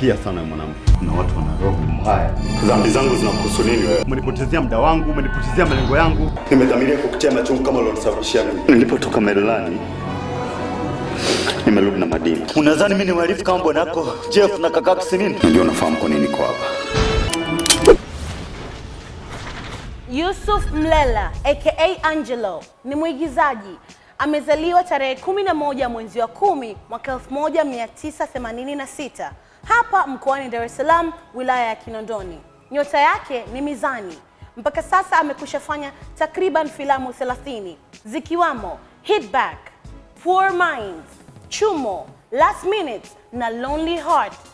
Umenichukia sana mwanamke. Kuna watu wana roho mbaya. Dhambi zangu zinakuhusu nini wewe? Umenipotezea muda wangu, umenipotezea malengo yangu. Nimedhamiria kukutia machungu kama ulionisababishia mimi. Nilipotoka Maryland nimerudi na madini. Unadhani mimi ni mhalifu kama bwanako Jeff na kakako Sinini? Ndio unafahamu kwa nini niko hapa. Yusuf Mlela aka Angelo ni mwigizaji. Amezaliwa tarehe 11 mwezi wa kumi mwaka 1986 hapa mkoani Dar es Salaam, wilaya ya Kinondoni. Nyota yake ni mizani. Mpaka sasa amekwisha fanya takriban filamu 30 zikiwamo Hit Back, Poor Minds, Chumo, Last Minute na Lonely Heart